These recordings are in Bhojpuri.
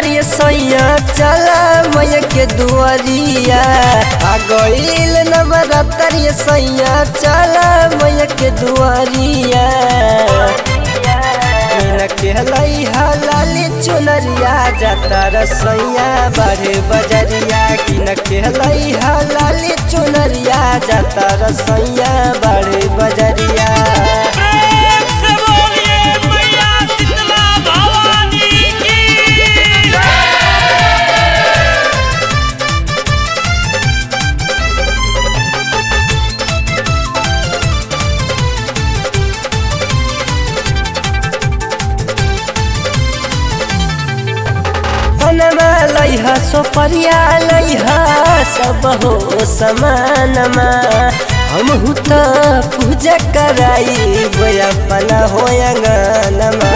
नवरात्रि सैया चला मैया के दुआरिया आ गईल नवरात्रि सैया चला मैया के दुआरिया मीना के लैहा लाली चुनरिया जाता रसैया बारे बजरिया किन के लैहा लाली चुनरिया जाता रसैया बारे बजरिया प्रेम से बोलिए मैया शीतला भवानी की बनवा लैहा सोपरिया लैहा सब हो समानमा हमहु त पूजा कराई अपना हो अंगनमा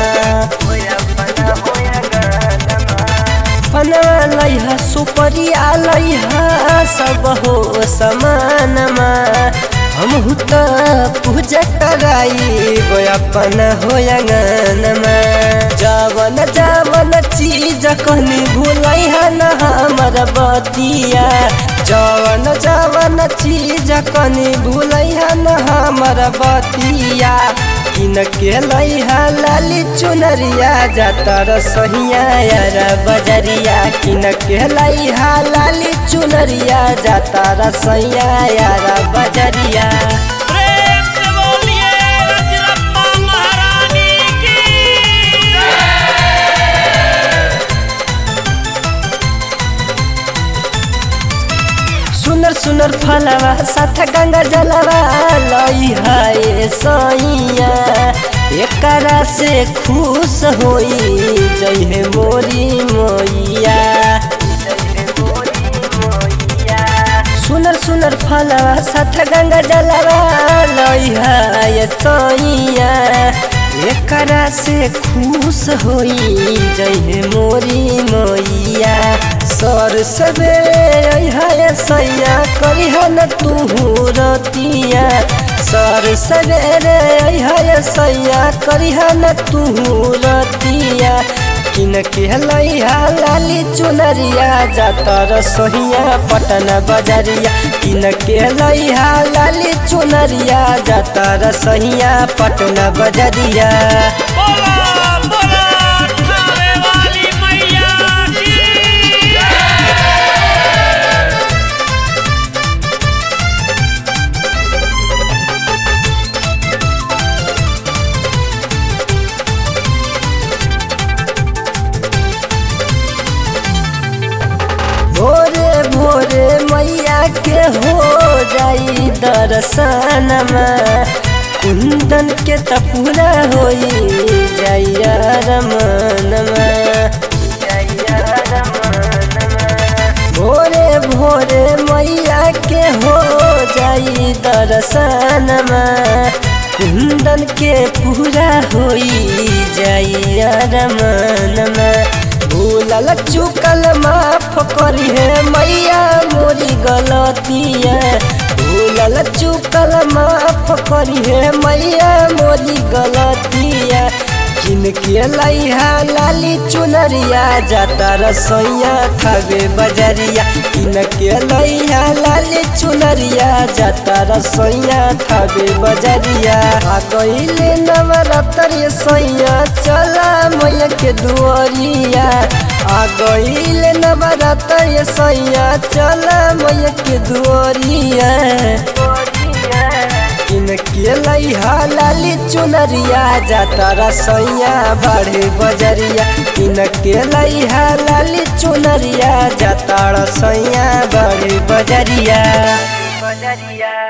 बनवा लैहा सुपरिया लैहा सब हो समानमा हमहु त पूजा कराई अपना हो अंगनमा जवन जवन चीज कहनी भूलै न हमर बतिया जवन जवन चीज कहनी भूलै न हमर बतिया किन के लैहा लाली चुनरिया जाता रसहिया यार बजरिया किन के लैहा लाली चुनरिया जाता रसैया यार बजरिया प्रेम से बोलिए रजरप्पा महारानी की सुनर सुनर फलवा साथ गंगा जलवा लई है सैया एकरा से खुश होई जय हे मोरी मोइया सुनर सुनर फलवा साथ गंगा जलवा लई है सैया एकरा से खुश होई जय हे मोरी मोइया सर सवेरे है सैया करिह न तू रतिया सर सवेरे है सैया करिह न तू रतिया किन के लैहा लाली चुनरिया जाता रसोहिया पटन बजरिया किन के लैहा लाली चुनरिया जाता रसोहिया पटन बजरिया बोला बोला ठावे वाली मैया की भोरे भोरे मैया के हो जाई दर्शनमा कुंदन के त पूरा होई जैया रमनमा भोरे भोरे मैया के हो जाई दर्शनमा कुंदन के पूरा होई जैया रमनमा भूलल चुकल माफ करी है मैया मोरी गलतिया भूलल चुकल माफ करी है मैया मोरी गलतिया किनके लैहा लाली चुनरिया जाता रसोइया खावे बजरिया किनके लैहा लाली चुनरिया जाता रसोइया खावे बजरिया आ गईले नवरात्रि सैया चला मैया के दुआरिया आ गईले नवरात्रि सैया चला मैया के दुआरिया किन के लैहा लाली चुनरिया जाता रसैया बढ़े बजरिया किन के लैहा लाली चुनरिया जाता रसैया बढ़े बजरिया बजरिया